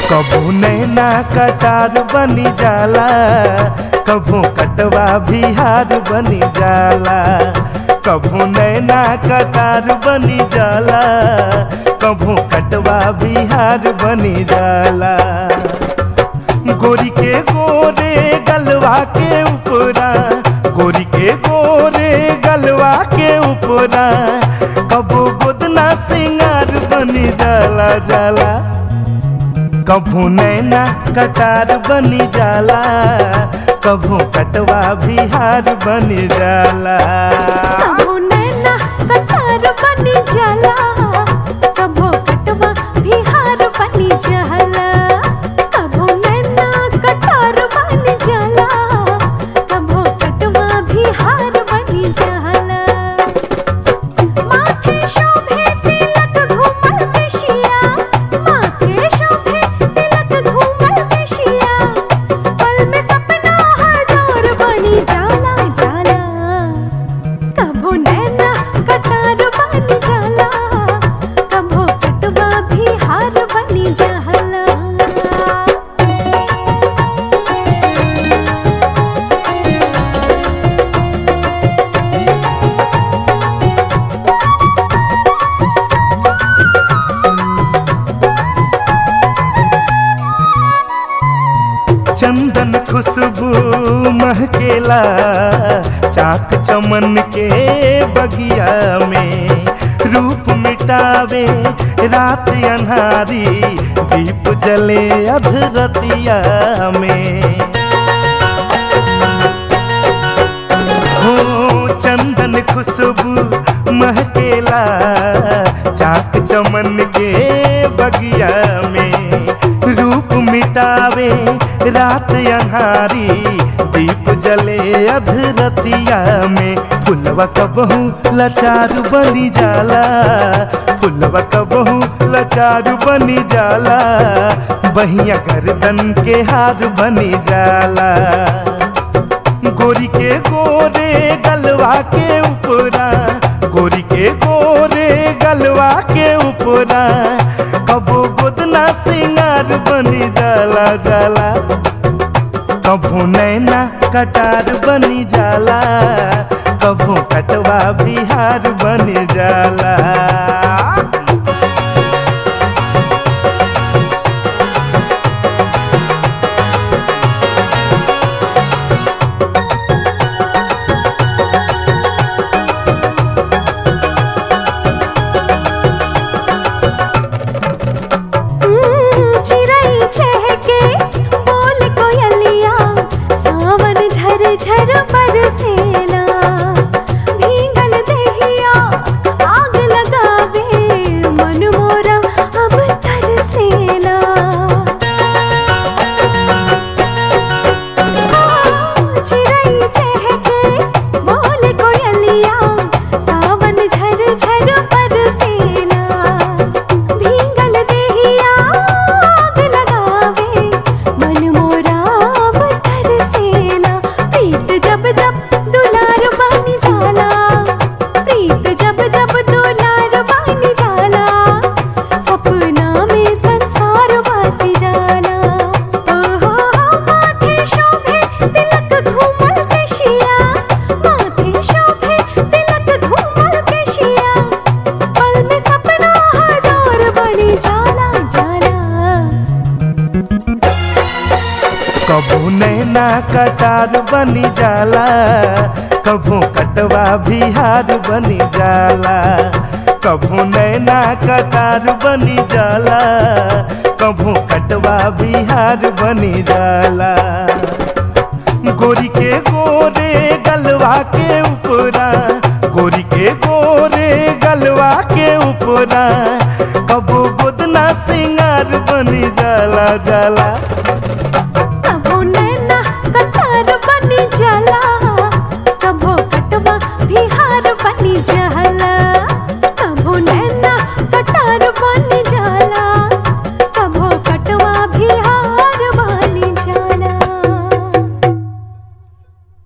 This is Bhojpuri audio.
कबू नैना कटार बनी जाला कबू कटवा बिहार बनी जाला कबू नैना कटार बनी जाला कबू कटवा बिहार बनी जाला गोरी के गोरे गलवा के ऊपरा गोरी के गोरे गलवा के ऊपरा कबू गोदना सिंगार बनी जाला जाला कभू नैना कटार बनी जाला कभू कटवा बिहार बनी जाला कबो नैना कतार बनी जाला कबो कटवा बिहार बनी जाला कबो नैना कतार बनी जाला कबो कटवा बिहार बनी जाला माथे शोभे तिलक घूमल केशिया माथे शोभे तिलक घूमल केशिया पल में सपना हजार बनी जाला जाला कबो नैना कतार बनी जाला कबो कटवा बिहार बनी जाला चंदन खुशबू महकेला चाक चमन के बगिया में रूप मिटावे रात अन्हारी दीप जले अधरतिया में हो चंदन खुशबू महकेला चाक चमन के बगिया में रूप मिटावे रात अन्हारी दीप जले अधरतिया में फुलवा कबहू लाचार बनी जाला फुलवा कबहू लाचार बनी जाला बहिया गर्दन के हार बनी जाला गोरी के गोरे गलवा के ऊपरा गोरी के गोरे गलवा के ऊपरा कबो गोदना सिंगार बनी जाला जाला कबो नैना कटार बनी जाला कबो कटवा बिहार बनी जाला चिड़ै चहके बोल कोयलिया सावन झर झर बरसेला भीगल देहिया आग लगावे मन मोरा अब तरसेला चिड़ै चहके बोल कोयलिया सावन झर झर बरसेला भीगल देहिया आग लगावे मन मोरा अब तरसेला प्रीत जब जब दुलार बन जाला प्रीत जब जब दुलार बन जाला सपना में संसार वासी जाला ओहो माथे शोभे तिलक घूमल केशिया माथे शोभे तिलक घूमल केशिया पल में सपना हजार बनी जाला जाला कबू नैना कटार बनी जाला कबू कटवा बिहार बनी जाला कबू नैना कटार बनी जाला कबू कटवा बिहार बनी जाला गोरी के गोरे गलवा के ऊपरा गोरी के गोरे गलवा के ऊपरा कबो गोदना सिंगार बनी जाला जाला